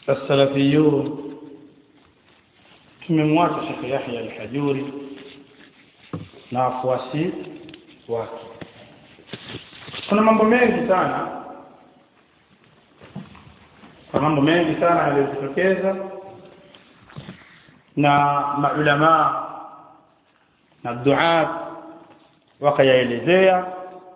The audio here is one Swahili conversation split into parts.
السلفيون tumemwacha Sheikh Yahya al-Hajuri na wafuasi wake kuna mambo mengi sana kuna mambo mengi sana yaliyojitokeza na maulama na duat wakayaelezea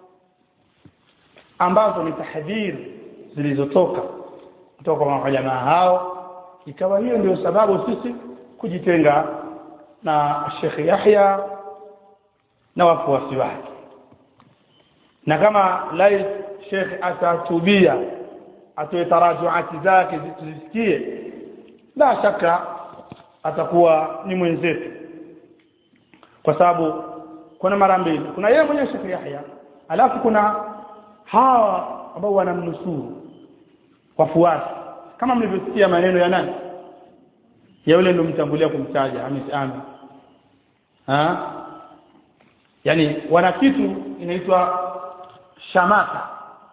ambazo ni tahdhiri zilizotoka kutoka kwa maulama hao ikawa hiyo ndio sababu sisi kujitenga na Sheikh Yahya na wafuasi wake na kama lai Sheikh atatubia atoe tarajuati zake zisikie la shaka atakuwa ni mwenzetu kwa sababu kuna mara mbili kuna yeye mwenyewe Sheikh Yahya alafu kuna hawa ambao wanamnusuru wafuasi kama mlivyosikia maneno ya nani ya yule ndio mtangulia kumtaja Hamis Ami ha yani wana kitu inaitwa shamata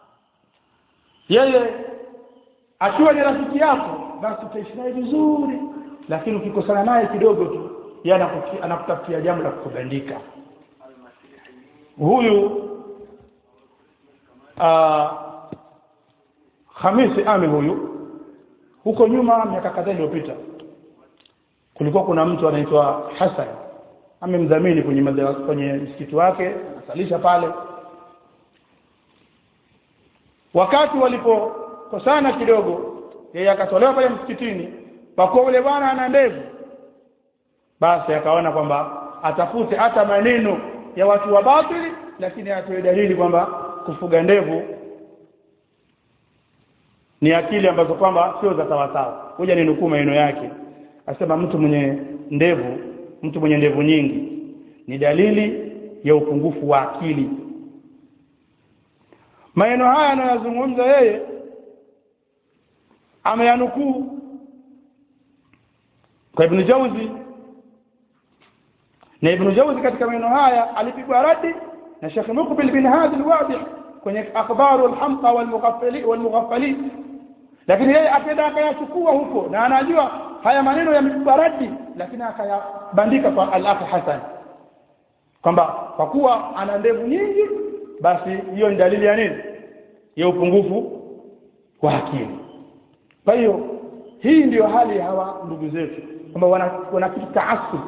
yeye akiwa ni rafiki yako basi utaishi naye vizuri lakini ukikosana naye kidogo tu yeye anakutafutia jambo la kukubandika huyu uh, Hamisi Ami huyu huko nyuma miaka kadhaa iliyopita kulikuwa kuna mtu anaitwa Hassan amemdhamini kwenye madrasa kwenye msikiti wake asalisha pale wakati walipokosana kidogo yeye akatolewa pale msikitini kwa kuwa yule bwana ana ndevu basi akaona kwamba atafute hata maneno ya watu wa batili lakini atoe dalili kwamba kufuga ndevu ni akili ambazo kwamba sio za sawasawa ngoja ninukuu maneno yake asema mtu mwenye ndevu mtu mwenye ndevu nyingi ni dalili ya upungufu wa akili maneno haya anayozungumza yeye ameyanukuu kwa Ibn Jauzi na Ibn Jauzi katika maneno haya alipigwa radi na Sheikh Muqbil bin Hadi al-Wadi kwenye akhbaru al-hamqa wal-mughaffali wal-mughaffali lakini yeye akaenda akayachukua huko na anajua haya maneno yamepigwa radi lakini akayabandika kwa al-Akh Hasan kwamba kwa kuwa ana ndevu nyingi basi hiyo ni dalili ya nini ya upungufu wa akili kwa hiyo hii ndiyo hali ya hawa ndugu zetu kwamba wana, wana kitu taasub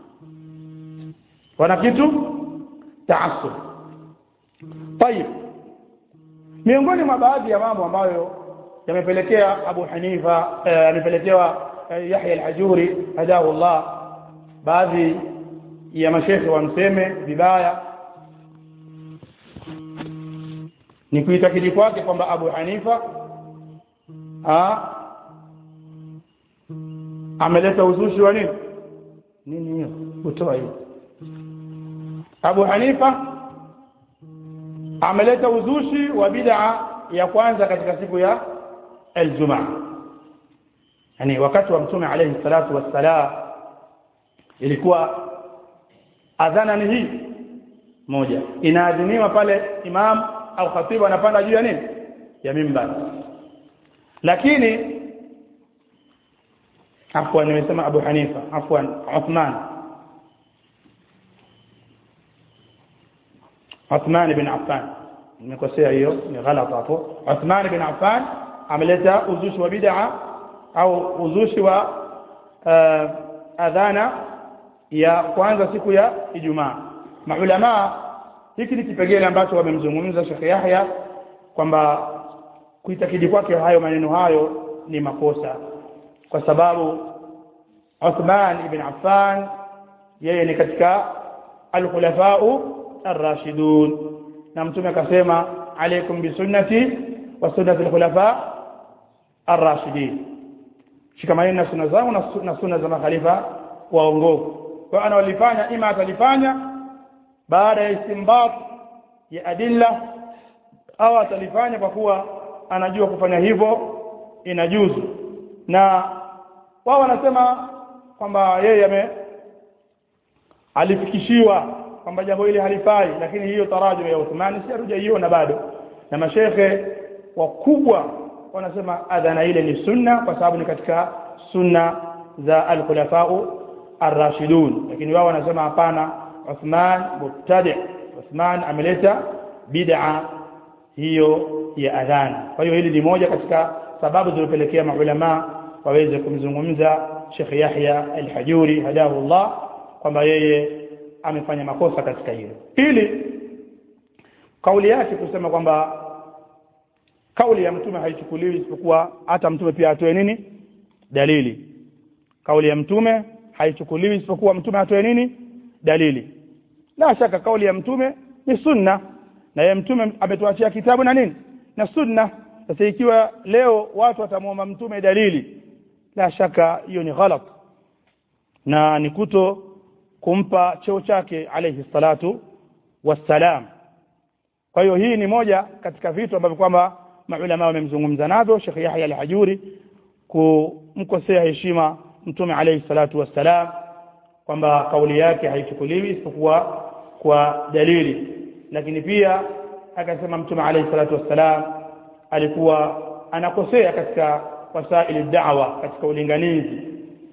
wana kitu taasub tayib miongoni mwa baadhi ya mambo ambayo yamepelekea Abu Hanifa yamepelekewa eh, Yahya al-Hajuri hadahu Allah baadhi ya mashekhe wamseme vibaya ni kuitakidi kwake kwamba Abu Hanifa ha, ameleta uzushi wa nini nini hiyo kutoa hiyo Abu Hanifa ameleta uzushi wa bid'a ya kwanza katika siku ya Ijumaa yani wakati wa mtume alayhi salatu wassalam ilikuwa adhana ni hii moja inaadhiniwa pale imam au khatibu anapanda juu ya nini ya mimbar lakini afwan nimesema Abu Hanifa afwan Uthman Uthman bin Affan nimekosea hiyo ni ghalata hapo Uthman bin Affan ameleta uzushi wa bid'a au uzushi wa uh, adhana ya kwanza siku ya Ijumaa maulama hiki ni kipengele ambacho wamemzungumza Sheikh Yahya kwamba kuitakidi kwake hayo maneno hayo ni makosa kwa sababu Uthman ibn Affan yeye ni katika al-khulafa'u ar-rashidun na mtume akasema alaykum bi sunnati wa sunnati al-khulafa ar-rashidin shikamaneni na sunna zangu na sunna za makhalifa waongofu kwa ana walifanya ima atalifanya baada ya istinbat ya adilla au atalifanya kwa kuwa anajua kufanya hivyo inajuzu na wao wanasema kwamba yeye ame alifikishiwa kwamba jambo hili halifai lakini hiyo tarajum ya Uthmani si hatujaiona bado na mashekhe wakubwa wanasema adhana ile ni sunna kwa sababu ni katika sunna za al-khulafau ar-rashidun lakini wao wanasema hapana Uthman mubtadi Uthman ameleta bid'a hiyo ya adhana kwa hiyo hili ni moja katika sababu zilizopelekea maulama waweze kumzungumza Sheikh Yahya al-Hajuri hadahu Allah kwamba yeye amefanya makosa katika hilo pili kauli yake kusema kwamba kauli ya mtume haichukuliwi isipokuwa hata mtume pia atoe nini dalili kauli ya mtume haichukuliwi isipokuwa mtume atoe nini dalili la shaka kauli ya mtume ni sunna na yeye mtume ametuachia kitabu na nini na sunna sasa ikiwa leo watu watamwomba mtume dalili la shaka hiyo ni ghalat na ni kuto kumpa cheo chake alayhi salatu wassalam kwa hiyo hii ni moja katika vitu ambavyo kwamba maulama wamemzungumza navyo Sheikh Yahya al-Hajuri kumkosea heshima mtume alayhi salatu wassalam kwamba kauli yake haichukuliwi isipokuwa kwa dalili lakini pia akasema mtume alayhi salatu wassalam alikuwa anakosea katika wasaili da'wa katika ulinganizi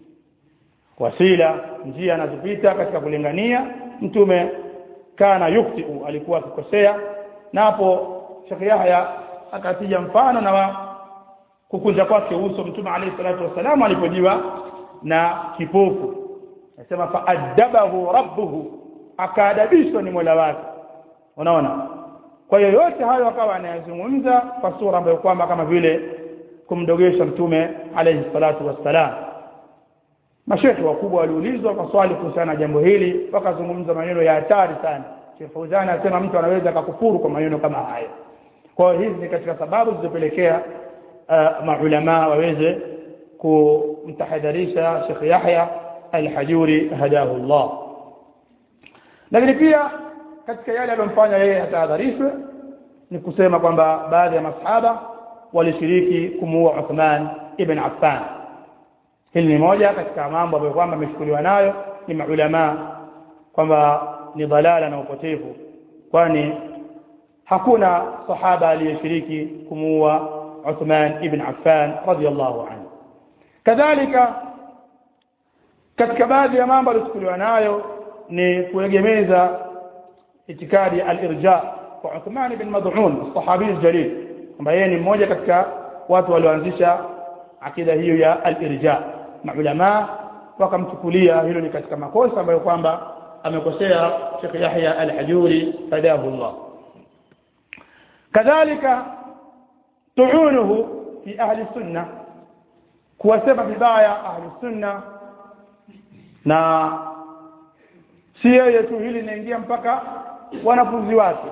wasila njia anazopita katika kulingania mtume kana yuktiu alikuwa akikosea na hapo Sheikh Yahya akatija mfano na wa kukunja kwake uso mtume alayhi salatu wasalam alipojiwa na kipofu anasema faadabahu rabbuhu akaadabishwa ni Mola wake unaona kwa hiyo yote hayo akawa anayazungumza kwa sura ambayo kwamba kama vile kumdogesha mtume alayhi salatu wassalam mashekhe wakubwa waliulizwa kwa swali kuhusiana na jambo hili wakazungumza maneno ya hatari sana Sheikh Fauzan anasema mtu anaweza akakufuru kwa maneno kama haya kwa hiyo hizi ni katika sababu zilizopelekea uh, maulama waweze kumtahadharisha Sheikh Yahya al-Hajuri hadahu Allah lakini pia katika yale aliyomfanya yeye atahadharishwe ni kusema kwamba baadhi ya masahaba walishiriki kumuua Uthman ibn Affan hili ni moja katika mambo ambayo kwamba ameshukuliwa nayo ni maulama kwamba ni dhalala na upotevu kwani hakuna sahaba aliyeshiriki kumuua Uthman ibn Affan radiyallahu anhu kadhalika katika baadhi ya mambo aliyochukuliwa nayo ni kuegemeza itikadi al-irja kwa Uthman ibn Mad'un sahabi jalil kwamba yeye ni mmoja katika watu walioanzisha akida hiyo ya al-irja maulama wakamchukulia hilo ni katika makosa ambayo kwamba amekosea Sheikh Yahya al-Hajuri fadahu Allah kadhalika tuunuhu fi ahli sunna kuwasema vibaya ahli sunna na si yeye tu hili linaingia mpaka wanafunzi wake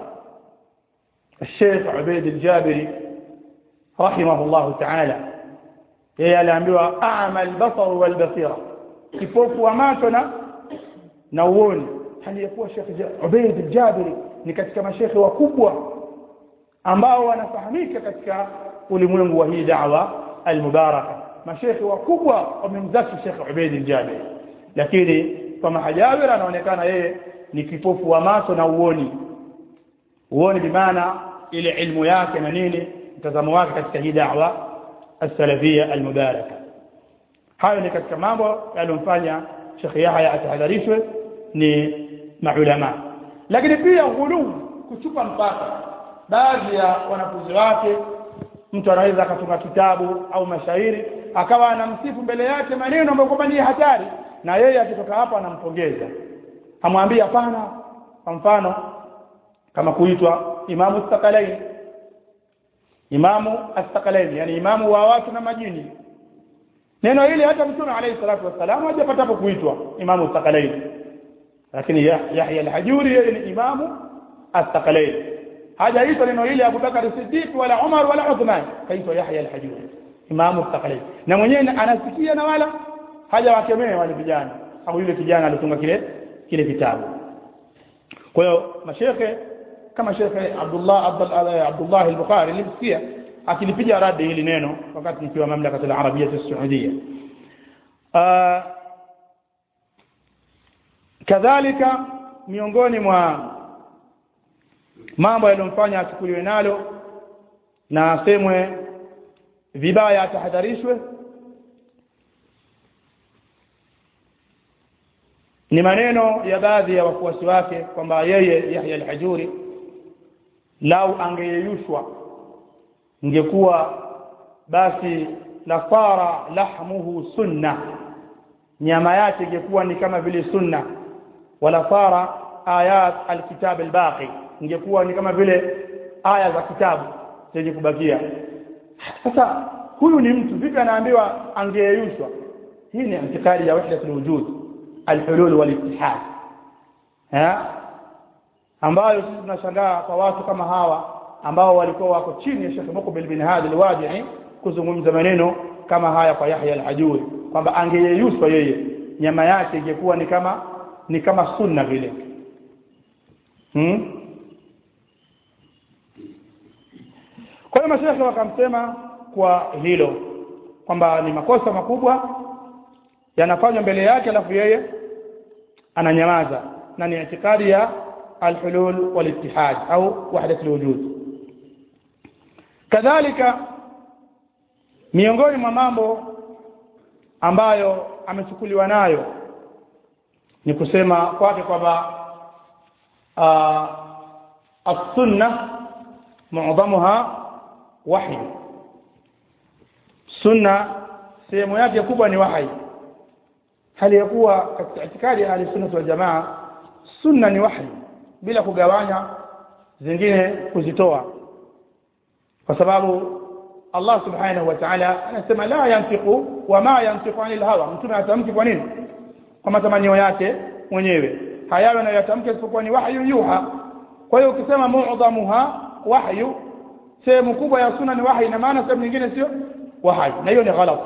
الشيخ عبيد الجابري رحمه الله تعالى yeye aliambiwa a'ma al-basar wal basira kipofu wa macho na na uoni hali yakuwa Sheikh Ubayd al-Jabiri ni katika mashekhe wakubwa ambao wanafahamika katika ulimwengu wa hii da'wa al-mubaraka mashekhe wakubwa wamemzaki Sheikh Ubayd al-Jabiri lakini kwa mahajawira anaonekana yeye ni kipofu wa macho na uoni uoni bimaana ile ilmu yake na nini mtazamo wake katika hii da'wa السلفيه المباركه hayo ni katika mambo yaliyomfanya Sheikh Yahya atahadharishwe ni maulama lakini pia ghuluu kuchupa mpaka baadhi ya wanafunzi wake mtu anaweza akatunga kitabu au mashairi akawa anamsifu mbele yake maneno ambayo kwamba ni hatari na yeye akitoka hapa anampongeza amwambia hapana kwa mfano kama kuitwa imamu stakalaini imamu astakalaini yani imamu wa watu na majini neno hili hata mtume alayhi salatu wasalam hajapata hapo kuitwa imamu astakalaini lakini Yahya al-Hajuri yeye ni imamu astakalaini hajaitwa neno hili Abu Bakar Siddiq wala Umar wala Uthman kaitwa Yahya al-Hajuri imamu astakalaini na mwenyewe anasikia na wala hajawakemea wale vijana au yule kijana alitunga kile kile kitabu kwa hiyo mashekhe kama shekhe Abdullah Abdullah Abdullah al-Bukhari nilimsikia akilipiga radi hili neno wakati nikiwa mamlaka ya Arabia ya Saudia kadhalika miongoni mwa mambo yaliyomfanya achukuliwe nalo na asemwe vibaya atahadharishwe ni maneno ya baadhi ya wafuasi wake kwamba yeye Yahya al-Hajuri lau angeyeyushwa ingekuwa basi la fara lahmuhu sunna nyama yake ingekuwa ni kama vile sunna wala fara ayat alkitab albaqi ingekuwa ni kama vile aya za kitabu zenye kubakia sasa huyu ni mtu vipi anaambiwa angeyeyushwa hii ni intikadi ya wahdatul wujud alhulul walittihad ha ambayo sisi tunashangaa kwa watu kama hawa ambao walikuwa wako chini ya Sheikh Muqbil bin Hadi al-Wadi'i kuzungumza maneno kama haya kwa Yahya al-Hajuri kwamba angeyeyushwa yeye nyama yake ingekuwa ni kama ni kama sunna vile hmm? kwa hiyo mashekhe wakamsema kwa hilo kwamba ni makosa makubwa yanafanywa mbele yake alafu yeye ananyamaza na ni itikadi ya alhulul walittihad au wahdat alwujud kadhalika miongoni mwa mambo ambayo amechukuliwa nayo ni kusema kwake kwamba as-sunna mu'dhamuha wahy sunna sehemu yake kubwa ni wahi hali ya kuwa katika itikadi ya ahli wal jamaa sunna ni wahi bila kugawanya zingine kuzitoa kwa sababu Allah subhanahu wa ta'ala anasema la yantiqu wama yantiqu anil hawa mtume atamki kwa nini kwa matamanio yake mwenyewe hayawe anayotamka isipokuwa ni wahyu yuha kwa hiyo ukisema mu'dhamuha wahyu sehemu kubwa ya sunna ni wahyi na maana sehemu nyingine sio wahyi na hiyo ni ghalat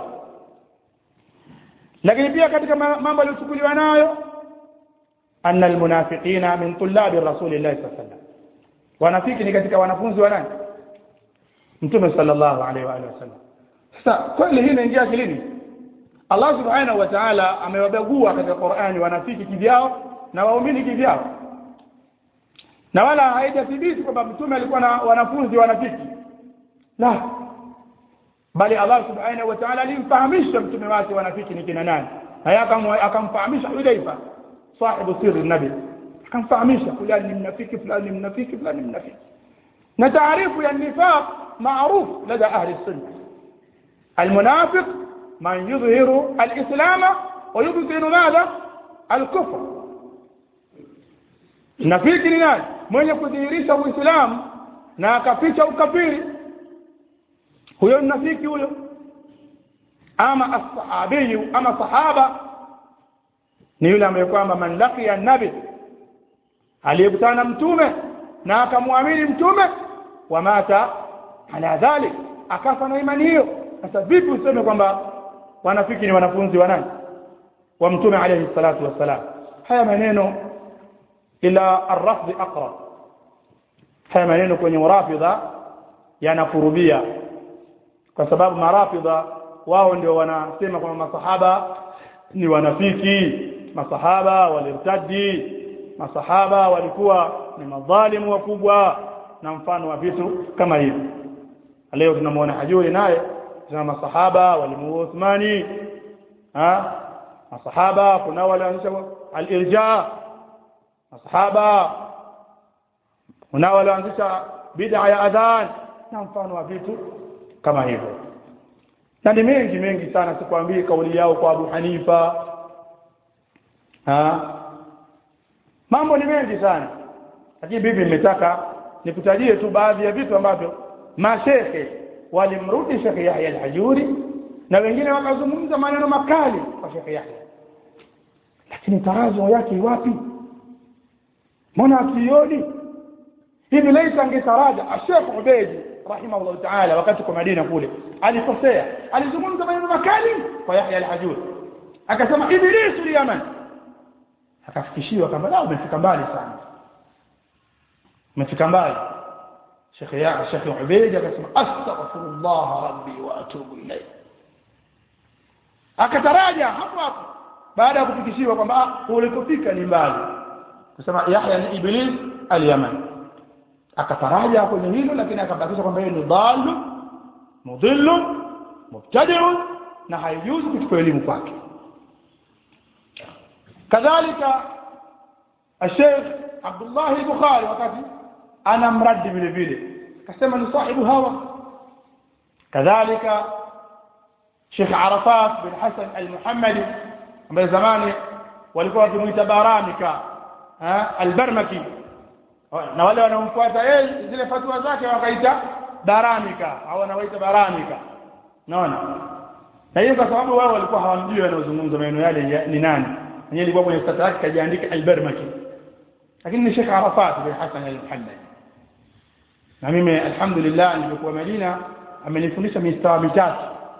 lakini pia katika mambo yaliyochukuliwa nayo anna almunafiqina min tullabi rasulillahi sallallahu alaihi wasallam wanafiki ni katika wanafunzi wa nani mtume sallallahu alaihi wa alihi wasallam sasa kweli hii inaingia akilini Allah subhanahu wa ta'ala amewabagua katika Qur'ani wanafiki kivyao na waumini kivyao na wala haijathibiti kwamba mtume alikuwa na wanafunzi wanafiki la bali Allah subhanahu wa ta'ala alimfahamisha mtume wake wanafiki ni kina nani haya akamfahamisha Hudayfa sahibu sirri nabi akamfahamisha fulani ni mnafiki fulani ni mnafiki fulani ni mnafiki na taarifu ya nifaq معروف لدى أهل السنة المنافق من يظهر الإسلام ويبطن ماذا الكفر nafiki ni nani mwenye kudhihirisha uislamu na akaficha ukafiri huyo ni nafiki huyo ama ashabiyu ama sahaba ni yule ambaye kwamba man laqiya nabi aliyekutana na mtume na akamwamini mtume wa mata ala dhalik akafa na imani hiyo sasa vipi useme kwamba wanafiki ni wanafunzi wa nani wa mtume alayhi salatu wassalam haya maneno ila arrafd aqrab haya maneno kwenye urafidha yanakurubia kwa sababu marafidha wao ndio wanasema kwamba masahaba ni wanafiki masahaba walirtadi masahaba walikuwa ni madhalimu wakubwa na mfano wa vitu kama hivi leo tunamwona hajuri naye tuna masahaba walimuua Uthmani ha masahaba kuna wale wanaanzisha al-irja masahaba kuna wale wanaanzisha bid'a ya adhan na mfano wa vitu kama hivyo na ni mengi mengi sana sikwambii kauli yao kwa Abu Hanifa ha mambo ni mengi sana lakini bibi nimetaka nikutajie tu baadhi ya vitu ambavyo mashekhe walimrudi Sheikh Yahya al-Hajuri na wengine wakazungumza maneno makali kwa Sheikh Yahya lakini tarazo yake wapi mbona akioni hivi laisa angetaraja Sheikh Ubeidi rahimahullah ta'ala wakati kwa Madina kule alikosea alizungumza maneno makali kwa Yahya al-Hajuri akasema ibilisu Yaman akafikishiwa kama la umefika mbali sana umefika mbali Sheikh ya Sheikh Ubeid akasema astaghfirullah rabbi wa atubu ilayhi akataraja hapo hapo baada ya kufikishiwa kwamba ulikofika ni mbali kusema Yahya ni Iblis al-Yaman akataraja kwenye hilo lakini akabakisha kwamba yeye ni dhalu mudhillu mubtadi'un na haijuzu kuchukua elimu kwake kadhalika الشيخ عبد الله البخاري wakati ana mradi vile vile akasema ni sahibu hawa kadhalika Sheikh Arafat bin Hassan al-Muhammadi ambaye zamani walikuwa wakimuita Baramika al-Barmaki na wale wanaomfuata yeye zile fatwa zake wakaita Baramika au wanawaita Baramika naona na hiyo kwa sababu wao walikuwa hawamjui wanaozungumza maneno yale ni nani mwenyewe alikuwa kwenye stata yake kajiandika al-Barmaki lakini ni Sheikh Arafat bin Hassan al-Muhammadi na mimi alhamdulillah nilipokuwa Madina amenifundisha mistawa mitatu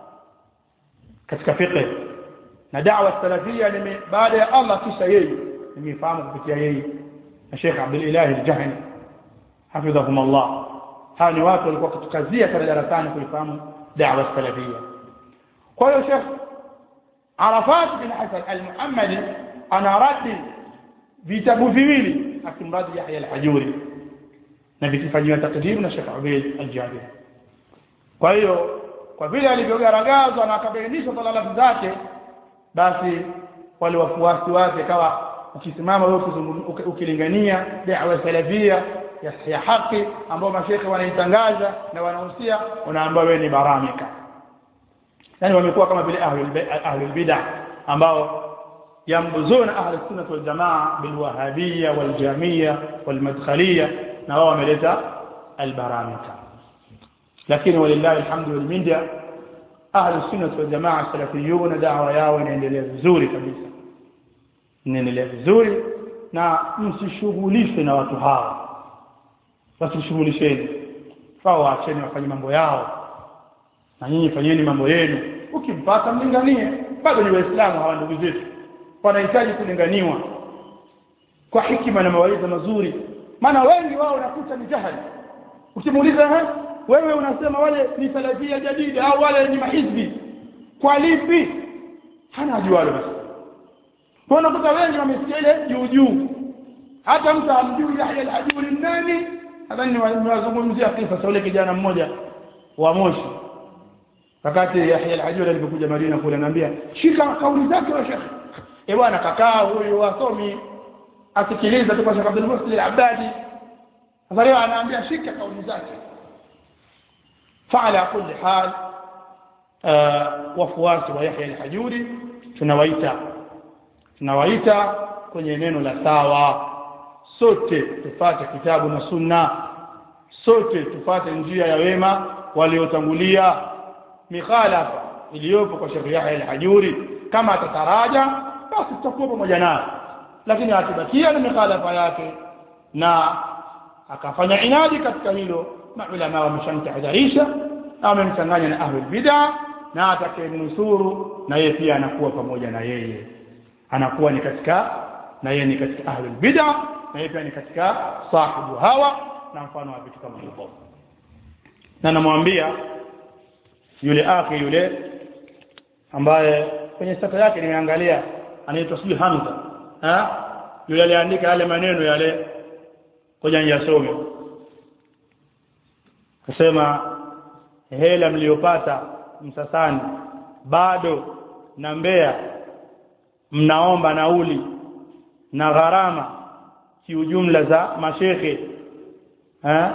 katika fiqh na da'wa salafia nime baada ya Allah kisha yeye nimefahamu kupitia yeye na Sheikh Abdul Ilahi al-Jahani hafidhahum Allah hawa ni watu walikuwa kutukazia pale darasani kuifahamu da'wa salafia kwa hiyo Sheikh Arafat bin Hasan al-Muhammadi ana radi vitabu viwili akimradi Yahya al-Hajuri na vikifanyiwa takdimu na Sheikh Ubayd al-Jabir kwa hiyo kwa vile alivyogaragazwa na akabainishwa talalafu zake basi wale wafuasi wake kawa ukisimama wewe ukilingania da'wa salafia ya, ya haki ambao mashekhe wanaitangaza na wanahusia unaambiwa wewe ni baramika yani wamekuwa kama vile ahlul bid'ah ambao yambuzuna ahli sunnah wal jamaa bil wahabiyya wal jamiyya wal madkhaliyya na wao wameleta al baramika lakini walillahi alhamdu wal minda ahli sunnah wal jamaa salafiyuna da'wa yao inaendelea vizuri kabisa inaendelea vizuri na msishughulishwe na watu hawa wasishughulisheni fao waacheni wafanye mambo yao na nyinyi fanyeni mambo yenu ukimpata mlinganie bado ni waislamu hawa ndugu zetu wanahitaji kulinganiwa kwa hikima na mawaidha mazuri maana wengi wao unakuta ni jahili ukimuuliza wewe unasema wale ni salafia jadidi au wale ni mahizbi kwa lipi hana ajualo basi kwa unakuta wengi wamesikia ile juu juu hata mtu amjui Yahya al-Hajuri nani nadhani niwazungumzia kisa cha yule kijana mmoja wa Moshi wakati Yahya al-Hajuri alipokuja Madina kule anambia shika kauli zake wa Sheikh eh bwana kakaa huyu wasomi asikiliza tu kwa Sheikh Abdul Muhsin al-Abadi sasa leo anaambia shika kauli zake فعلى كل حال wafuasi wa Yahya al-Hajuri tunawaita tunawaita kwenye neno la sawa sote tufate kitabu na sunna sote tufate njia ya wema waliotangulia mikhalafa iliyopo kwa Sheikh Yahya al-Hajuri kama atataraja basi tutakuwa pamoja naye lakini akibakia na mikhalafa yake na akafanya inadi katika hilo maulama wameshamtahadharisha na wamemchanganya na ahlul bid'a na atakayemnusuru na yeye pia anakuwa pamoja na yeye anakuwa ni katika na yeye ni katika ahlul bid'a na yeye pia ni katika sahibu hawa na mfano wa vitu kama hivyo na namwambia yule akhi yule ambaye kwenye sata yake nimeangalia anaitwa sijui Hamza ha yule aliandika yale maneno yale koja niyasome kusema hela mliyopata msasani bado na Mbeya mnaomba nauli na gharama kiujumla za mashekhe eh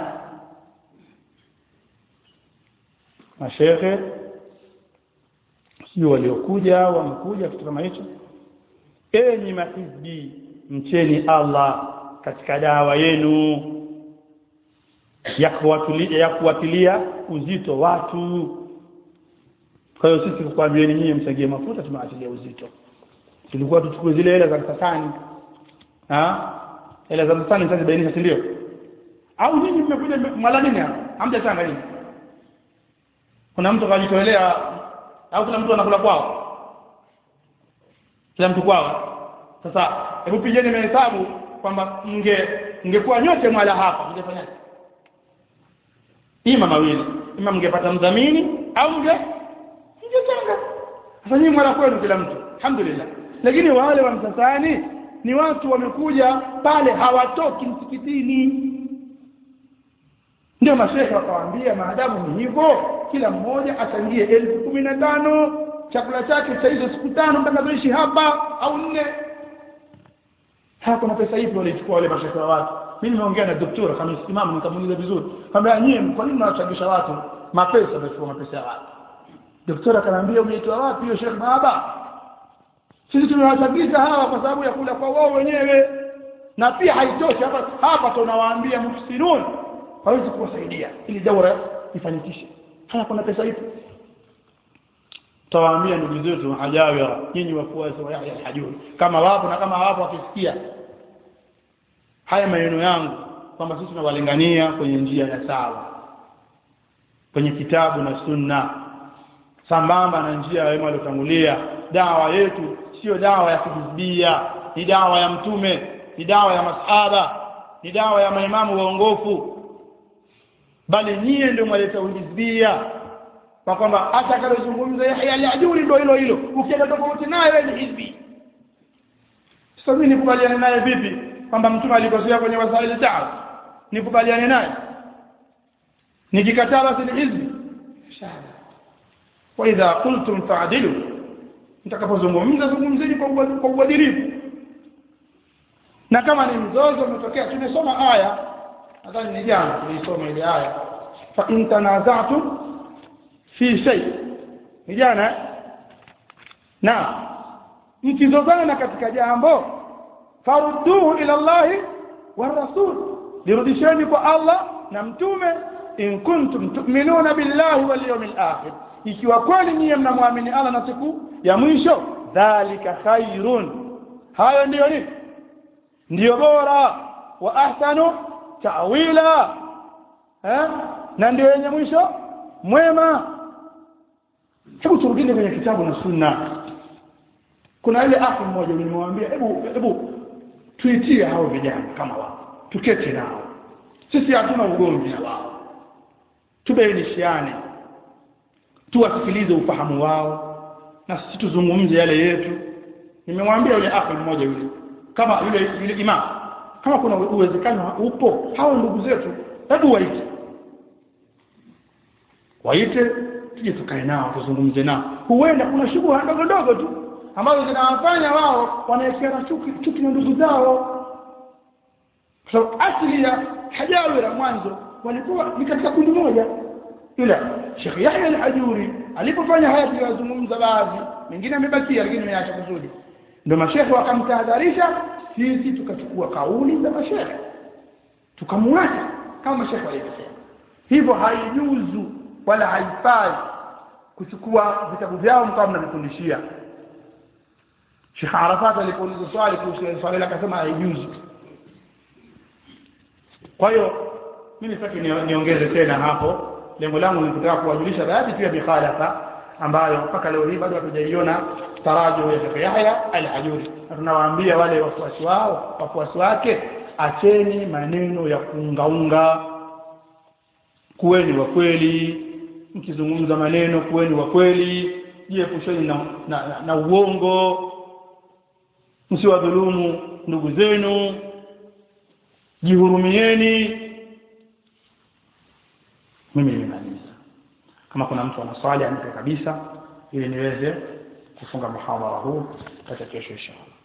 mashekhe sio waliokuja wamekuja kitu kama hicho enyi mahizbi mcheni Allah katika dawa yenu ya kuwatilia ya kuwatilia uzito watu kwa hiyo sisi kukwambieni nyinyi msagie mafuta tumewatilia uzito tulikuwa tuchukue zile hela za msasani ah hela za msasani sasa bainisha si ndio au nyinyi mmekuja mala nini hapa hamjachanga nini kuna mtu kajitolea au kuna mtu anakula kwao kila mtu kwao sasa hebu pigeni mahesabu kwamba mnge mngekuwa nyote mwala hapa mngefanyaje ima mawili ima mngepata mdhamini au mnge mngechanga sasa nyinyi mwala kwenu kila mtu alhamdulillah lakini wale wa msasani ni watu wamekuja pale hawatoki msikitini ndio mashehe wakawaambia maadamu ni hivyo kila mmoja achangie elfu kumi na tano chakula chake cha hizo siku tano mtakazoishi hapa au nne haya kuna pesa ipi walichukua wale mashehe wa watu mimi nimeongea na doktora kama imamu nikamuuliza vizuri kwamba nyie kwa nini mnawachangisha watu mapesa mnachukua mapesa ya watu doktora akaniambia umeitoa wapi hiyo Sheikh Baba sisi tumewachangisha hawa kwa sababu ya kula kwa wao wenyewe na pia haitoshi hapa hapa tunawaambia mufsirun hawezi kuwasaidia ili daura ifanikishe haya kuna pesa ipi tawaambia ndugu zetu hajawira nyinyi wafuasi wa Yahya al-Hajuri kama wapo na kama hawapo wakisikia haya maneno yangu kwamba sisi tunawalingania kwenye njia ya sawa kwenye kitabu na sunna sambamba na njia ya wema waliotangulia dawa yetu sio dawa ya kihizbia ni dawa ya mtume ni dawa ya masahaba ni dawa ya maimamu waongofu bali nyie ndio mwaleta uhizbia kwa kwamba hata akalozungumza Yahya al-Ajuri ndio hilo hilo ukienda tofauti naye wewe ni hizbi sasa mimi nikubaliane naye vipi kwamba mtume alikosea kwenye wasaili taa nikubaliane naye nikikataa basi ni hizbi shahada wa idha qultum fa'dilu mtakapozungumza zungumzeni kwa uadilifu na kama ni mzozo umetokea tumesoma aya nadhani ni jana tulisoma ile aya fa in tanaza'tum fi shay ni jana na mkizozana katika jambo farudduhu ila Allahi wa rasul lirudisheni kwa Allah na mtume in kuntum tu'minuna billahi wal yawmil akhir ikiwa kweli nyinyi mnamwamini Allah na siku ya mwisho dhalika khairun hayo ndiyo ni ndiyo bora wa ahsanu ta'wila eh na ndio yenye mwisho mwema hebu turudini kwenye kitabu na sunna kuna ile akhi mmoja nilimwambia hebu hebu tuitie hao vijana kama wao tuketi nao sisi hatuna ugomvi na wao tubainishiane tuwasikilize ufahamu wao na sisi tuzungumze yale yetu nimemwambia yule akhi mmoja yule kama yule yule imam kama kuna uwezekano upo hao ndugu zetu hebu waite waite tuje tukae nao tuzungumze nao huenda kuna shughuli ndogo ndogo tu ambazo zinawafanya wao wanaekeana chuki chuki na ndugu zao kwa sababu asili ya hajawira mwanzo walikuwa ni katika kundi moja ila Sheikh Yahya al-Hajuri alipofanya haya tuliyozungumza baadhi mengine amebakia lakini ameacha kusudi ndio mashekhe wakamtahadharisha sisi tukachukua kauli za mashekhe tukamwacha kama mashekhe walivyosema hivyo haijuzu wala haifai kuchukua vitabu vyao mkawa mnavifundishia Sheikh Arafat alipouliza swali kuhusu swali lake akasema haijuzu kwa hiyo mimi sitaki niongeze tena hapo lengo langu ni kutaka kuwajulisha baadhi tu ya mikhalafa ambayo mpaka leo hii bado hatujaiona tarajo ya Sheikh Yahya al-Hajuri na tunawaambia wale wafuasi wao wafuasi wake acheni maneno ya kuungaunga kuweni wa kweli mkizungumza maneno kuweni wa kweli jiepusheni na, na, na, na uongo msiwadhulumu ndugu zenu jihurumieni mimi nimemaliza kama kuna mtu ana swali anipe kabisa ili niweze kufunga muhadhara huu hata kesho inshallah